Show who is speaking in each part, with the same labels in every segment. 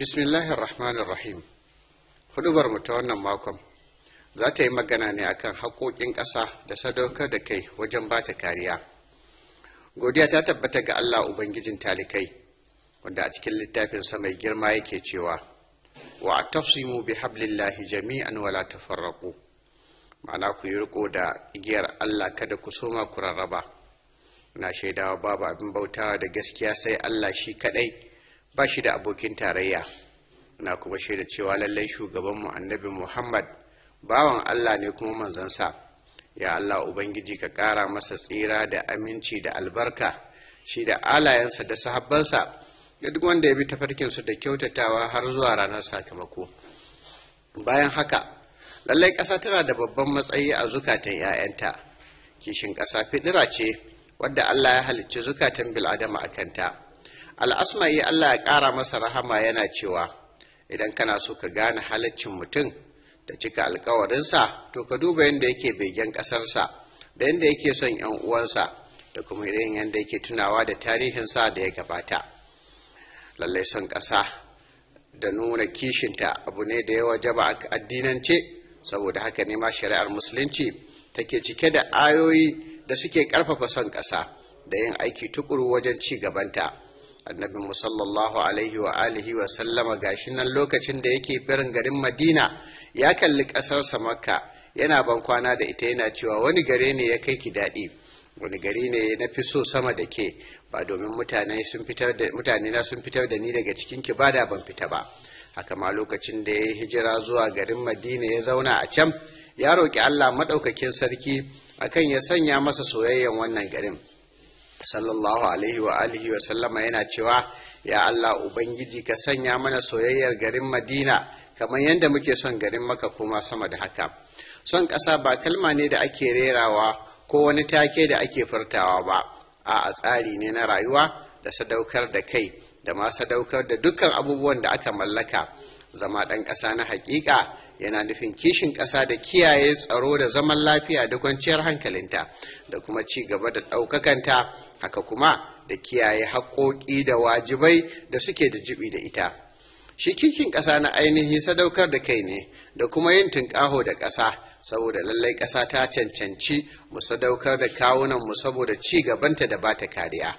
Speaker 1: Bismillahir Rahmanir Rahim. Hudubar mu ta wannan makon za ta yi magana ne akan haƙoƙin ƙasa da sadaukar da kai wajen ba ta kariya. Godiya ta tabbata ga Allah Ubangijin talikai, wanda a cikin littafinsa mai girma yake cewa, wa tafsimu bi hablillahi jami'an wala tafarraqu ma'ana ku yi riko da igiyar Allah kada ku soma ku rarraba. Na shaidawa babu abin bautawa da gaskiya sai Allah shi kaɗai. ba shi da abokin tarayya na kuma shaida cewa lallai shugabanmu annabi muhammad bawan allah ne kuma manzansa ya allah ubangiji ka ƙara masa tsira da aminci da albarka shi da alayensa da sahabbansa da duk wanda ya bi tafarkinsu da kyautatawa har zuwa ranar sakamako bayan haka lallai ƙasa tana da babban matsayi a zukatan 'ya'yanta kishin ƙasa fidira ce wadda allah ya halicci zukatan bil'adama a kanta al'asma'i Allah ya ƙara masa rahama yana cewa idan kana so ka gane halaccin mutum da cika alkawarinsa to ka duba yadda yake begen ƙasarsa da yadda yake son ‘yan uwansa da kuma irin yadda yake tunawa da tarihinsa da ya gabata lallai son ƙasa da nuna kishinta abu ne da ya wajaba a addinance saboda haka ne ma shari'ar musulunci take cike da ayoyi da suke ƙarfafa son ƙasa da yin aiki tukuru wajen ci gabanta. annabi sallallahu alaihi wa alihi wa sallama gashi nan lokacin da yake birin garin madina ya kalli ƙasarsa makka yana ban kwana da ita yana cewa wani gare ne ya kai ki daɗi wani gari ne na fi so sama da ke ba domin mutane sun fitar da mutane na sun fitar da ni daga cikin ki ba da ban fita ba haka ma lokacin da ya hijira zuwa garin madina ya zauna a can ya roƙi allah maɗaukakin sarki akan ya sanya masa soyayyen wannan garin sallallahu alaihi wa alihi wa sallama yana cewa ya Allah Ubangiji ka sanya mana soyayyar garin Madina kamar yadda muke son garin maka kuma sama da haka son ƙasa ba kalma ne da ake rerawa ko wani take da ake furtawa ba a tsari ne na rayuwa da sadaukar da kai da ma sadaukar da dukkan abubuwan da aka mallaka zama ɗan ƙasa na haƙiƙa yana nufin kishin ƙasa da kiyaye tsaro da zaman lafiya da kwanciyar hankalinta da kuma ci gaba da ɗaukakanta haka kuma da kiyaye haƙoƙi da wajibai da suke da jibi da ita shi kishin ƙasa na ainihi sadaukar da kai ne da kuma yin tunƙaho da ƙasa saboda lallai ƙasa ta cancanci mu sadaukar da kawunanmu saboda ci gabanta da bata kariya.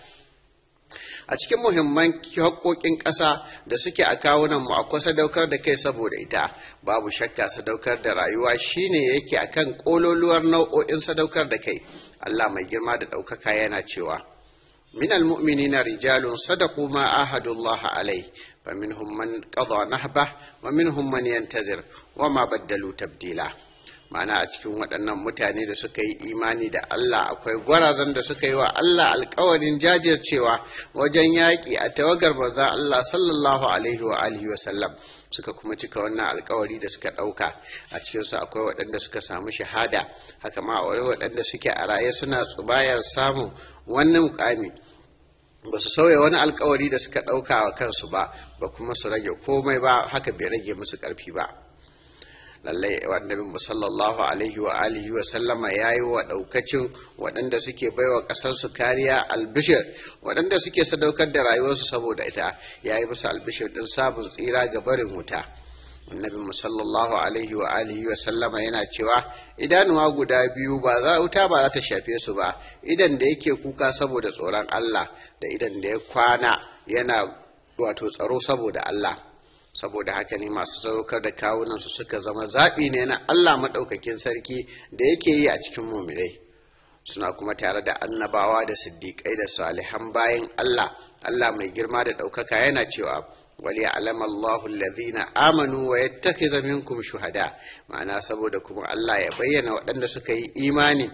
Speaker 1: a cikin muhimman haƙoƙin ƙasa da suke a kawunanmu akwai sadaukar da kai saboda ita babu shakka sadaukar da rayuwa shine yake akan ƙololuwar nau'o'in sadaukar da kai Allah mai girma da ɗaukaka yana cewa min almu'minina rijalun sadaqu ma ahadullah alai fa minhum man qada nahbah wa minhum man yantazir wa ma baddalu tabdila ma'ana a cikin waɗannan mutane da suka yi imani da Allah akwai gwarazan da suka yi wa Allah alkawarin jajircewa wajen yaƙi a tawagar manzon Allah sallallahu alaihi wa alihi wa sallam suka kuma cika wannan alkawari da suka ɗauka a cikinsu akwai waɗanda suka samu shahada haka ma akwai waɗanda suke a raye suna tsubayar samun wannan mukami ba su sauya wani alkawari da suka ɗauka wa kansu ba ba kuma su rage komai ba haka bai rage musu ƙarfi ba lallai annabi sallallahu alaihi wa alihi wa sallama ya yi wa daukacin waɗanda suke baiwa ƙasarsu kariya albishir waɗanda suke sadaukar da rayuwarsu saboda ita ya yi musu albishir ɗin sabon tsira ga barin wuta annabi sallallahu alaihi wa alihi wa sallama yana cewa idanuwa guda biyu ba za wuta ba za ta shafe su ba idan da yake kuka saboda tsoron Allah da idan da ya kwana yana wato tsaro saboda Allah saboda haka ne masu sadaukar da kawunansu suka zama zaɓi ne na Allah maɗaukakin sarki da yake yi a cikin mumirai suna kuma tare da annabawa da siddiƙai da salihan bayan Allah Allah mai girma da ɗaukaka yana cewa wali alama Allahu alladhina amanu wa yattakhidha minkum shuhada ma'ana saboda kuma Allah ya bayyana waɗanda suka yi imani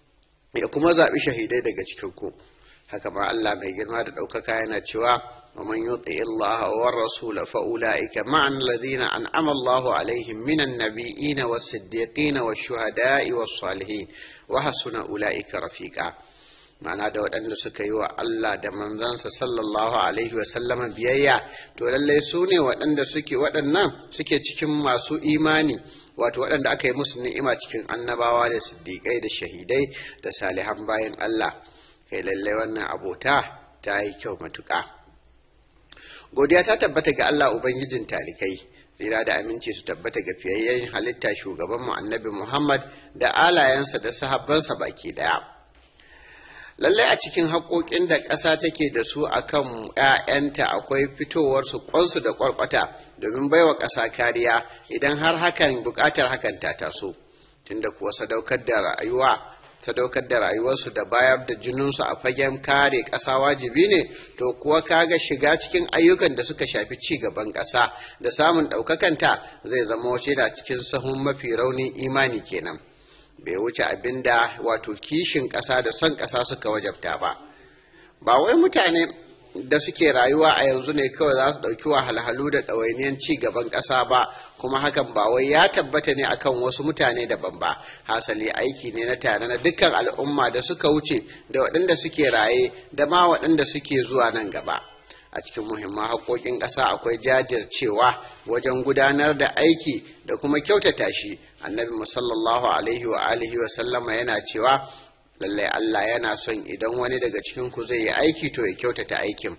Speaker 1: ya kuma zaɓi shahidai daga cikin ku haka ma Allah mai girma da ɗaukaka yana cewa ومن يطع الله والرسول فأولئك مع الذين أنعم الله عليهم من النبيين والصديقين والشهداء والصالحين وحسن أولئك رفيقا ma'ana da waɗanda suka yi wa Allah da manzansa sallallahu alaihi wa sallama biyayya to lallai su ne waɗanda suke waɗannan suke cikin masu imani wato waɗanda aka yi musu ni'ima cikin annabawa da siddiƙai da shahidai da salihan bayan Allah kai lallai wannan abota ta yi kyau matuƙa godiya ta tabbata ga Allah ubangijin talikai tsira da aminci su tabbata ga fiyayyen halitta shugaban mu annabi Muhammad da alayensa da sahabbansa baki daya lallai a cikin haƙoƙin da ƙasa take da su a kan 'ya'yanta akwai fitowar su ƙwansu da ƙwarƙwata domin baiwa ƙasa kariya idan har hakan buƙatar hakan ta taso tunda kuwa sadaukar da rayuwa sadaukar da rayuwarsu da bayar da jininsu a fagen kare ƙasa wajibi ne to kuwa kaga shiga cikin ayyukan da suka shafi ci gaban ƙasa da samun ɗaukakanta zai zama wace da cikin sahun mafi raunin imani kenan. bai wuce abin da wato kishin ƙasa da son ƙasa suka wajabta ba ba wai mutane da suke rayuwa a yanzu ne kawai za su ɗauki wahalhalu da ɗawainiyar ci gaban ƙasa ba kuma hakan ba wai ya tabbata ne akan wasu mutane daban ba hasali aiki ne na tare na dukkan al'umma da suka wuce da waɗanda suke raye da ma waɗanda suke zuwa nan gaba a cikin muhimman haƙoƙin ƙasa akwai jajircewa wajen gudanar da aiki da kuma kyautata shi annabi musallallahu alaihi wa alihi wa sallama yana cewa lallai Allah yana son idan wani daga cikin ku zai yi aiki to ya kyautata aikin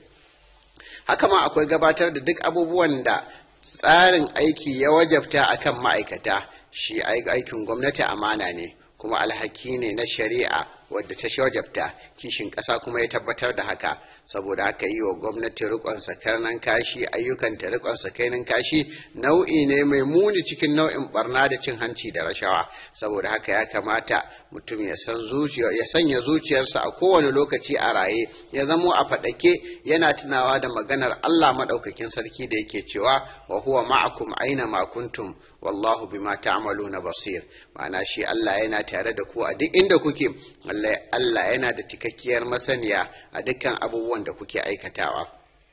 Speaker 1: haka ma akwai gabatar da duk abubuwan da tsarin aiki ya wajabta akan ma'aikata shi aikin gwamnati amana ne kuma alhaki ne na shari'a wadda ta wajabta kishin ƙasa kuma ya tabbatar da haka saboda haka yi wa gwamnati rikon sakarnan kashi ayyukanta rikon sakainan kashi nau'i ne mai muni cikin nau'in barna da cin hanci da rashawa saboda haka ya kamata mutum ya san zuciya ya sanya zuciyarsa a kowane lokaci a raye ya zamo a faɗake yana tunawa da maganar Allah maɗaukakin sarki da yake cewa wa huwa ma'akum aina ma kuntum wallahu bima ta'maluna basir ma'ana shi Allah yana tare da ku a duk inda kuke Allah yana da cikakkiyar masaniya a dukkan abubuwan da kuke aikatawa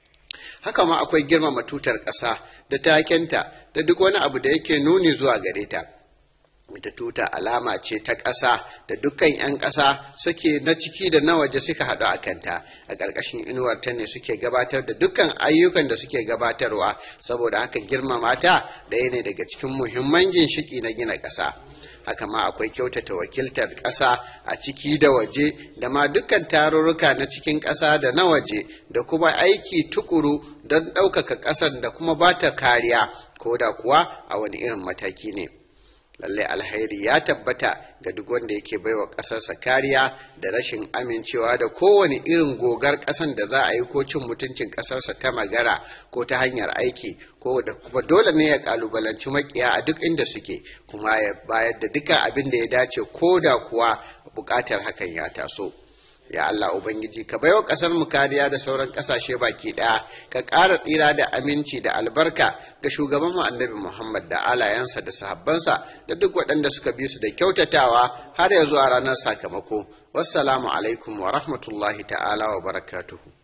Speaker 1: haka ma akwai girmama tutar ƙasa da takenta da duk wani abu da yake nuni zuwa gare ta ita tuta alama ce ta ƙasa da dukkan 'yan ƙasa suke na ciki da na waje suka haɗu a kanta a ƙarƙashin inuwar ta ne suke gabatar da dukkan ayyukan da suke gabatarwa saboda haka girmama ta ɗaya ne daga cikin muhimman ginshiki na gina ƙasa haka ma akwai kyautata wakiltar ƙasa a ciki da waje da ma dukkan tarurruka na cikin ƙasa da na waje da kuma aiki tukuru don ɗaukaka ƙasar da kuma ba ta kariya ko da kuwa a wani irin mataki ne. lallai alhairi ya tabbata ga duk wanda yake baiwa ƙasarsa kariya da rashin amincewa da kowane irin gogar ƙasan da za a yi ko cin mutuncin ƙasarsa ta magara ko ta hanyar aiki ko da kuma dole ne ya kalubalanci makiya a duk inda suke kuma ya bayar da duka abin da ya dace ko da kuwa buƙatar hakan ya taso. ya Allah Ubangiji ka baiwa ƙasar mu kariya da sauran ƙasashe baki ɗaya ka ƙara tsira da aminci da albarka ga shugaban mu annabi Muhammad da alayensa da sahabbansa da duk waɗanda suka bi su da kyautatawa har ya zuwa ranar sakamako wassalamu alaikum wa rahmatullahi ta'ala wa barakatuhu